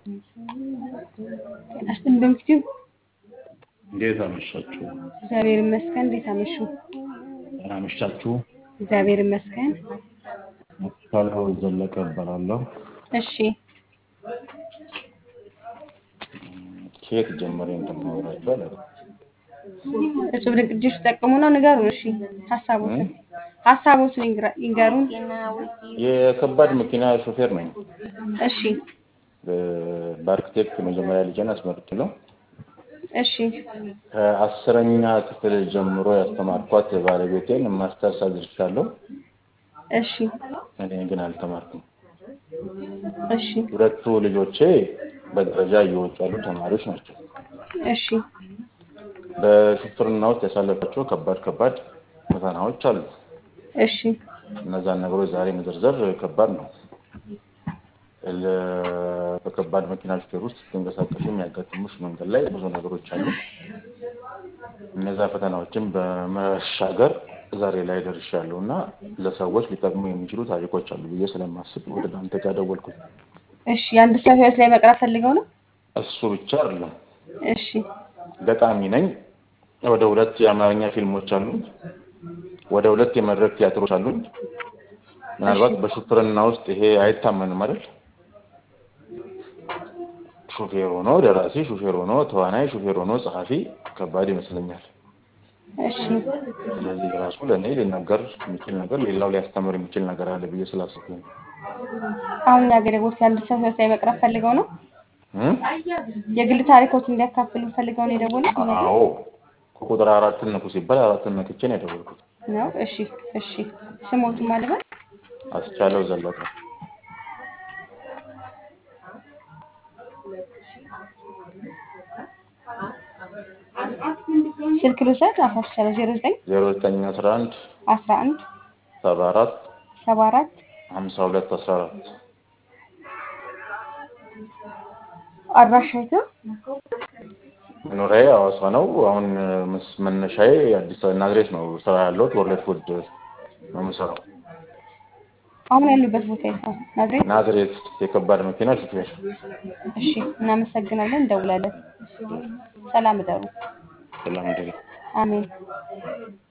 ጤና ይስጥልኝ በምክትል እንዴት አመሻችሁ? እግዚአብሔር ይመስገን። እንዴት አመሹ? ደህና አመሻችሁ? እግዚአብሔር ይመስገን። ካለው ዘለቀ እባላለሁ። እሺ ከየት ጀምሬ እንደማወራችሁ አላውቅም። እጹብ ድንቅ ልጆች ተጠቅሙና ንገሩን። እሺ ሀሳቦትን ሀሳቦትን ይንግራ- ይንገሩን። የከባድ መኪና ሾፌር ነኝ። እሺ በ- በአርክቴክት መጀመሪያ ልጄን አስመርቄያለሁ። እሺ ከአስረኛ ክፍል ጀምሮ ያስተማርኳት ባለቤቴን ማስተርስ አድርሻለሁ። እሺ እኔ ግን አልተማርኩም። እሺ ሁለቱ ልጆቼ በደረጃ እየወጡ ያሉ ተማሪዎች ናቸው። እሺ በሹፍርና ውስጥ ያሳለፋቸው ከባድ ከባድ ፈተናዎች አሉ። እሺ እነዛን ነገሮች ዛሬ መዘርዘር ከባድ ነው። ለ- በከባድ መኪና ሹፌር ውስጥ ስትንቀሳቀሱ የሚያጋጥሙሽ መንገድ ላይ ብዙ ነገሮች አሉ። እነዛ ፈተናዎችን በመሻገር ዛሬ ላይ ደርሻለሁ እና ለሰዎች ሊጠቅሙ የሚችሉ ታሪኮች አሉ ብዬ ስለማስብ ወደ እናንተ ጋር ደወልኩኝ። እሺ የአንድ ሰው ህይወት ላይ መቅረብ ፈልገው ነው። እሱ ብቻ አይደለም፣ እሺ ገጣሚ ነኝ። ወደ ሁለት የአማርኛ ፊልሞች አሉኝ። ወደ ሁለት የመድረክ ቲያትሮች አሉኝ። ምናልባት በሹፍርና ውስጥ ይሄ አይታመንም አይደል? ሹፌር ሆኖ ደራሲ፣ ሹፌር ሆኖ ተዋናይ፣ ሹፌር ሆኖ ጸሐፊ ከባድ ይመስለኛል። እሺ ስለዚህ ራሱ ለእኔ ሊነገር የሚችል ነገር ሌላው ሊያስተምር የሚችል ነገር አለ ብዬ ስላሰብኩኝ ነው። አሁን ያገለግሉት የአንድ ሰው ህይወት ላይ መቅረብ ፈልገው ነው። እም? የግል ታሪኮት እንዲያካፍሉ ፈልገው ነው የደወሉት አዎ ከቁጥር አራትን ነኩ ሲባል አራትን ነክቼ ነው የደወልኩት። ነው። እሺ እሺ ስሞቱ ማለበት አስቻለው ዘለቀ ስልክ ልውሰድ። አሳስቻለሁ ዜሮ ዘጠኝ ዜሮ ዘጠኝ አስራ አንድ አስራ አንድ ሰባ አራት ሰባ አራት ሀምሳ ሁለት አስራ አራት አድራሻይቱ መኖሪያዬ ሐዋሳ ነው። አሁን መስ- መነሻዬ አዲስ አበባ ናዝሬት ነው። ስራ ያለሁት ወርልድ ፉድ ነው የምሰራው። አሁን ያሉበት ቦታ የት ነው? ናዝሬት። ናዝሬት የከባድ መኪና ሹፌር። እሺ እናመሰግናለን። እንደውላለን። ሰላም እደሩ። ሰላም ደግ አሜን።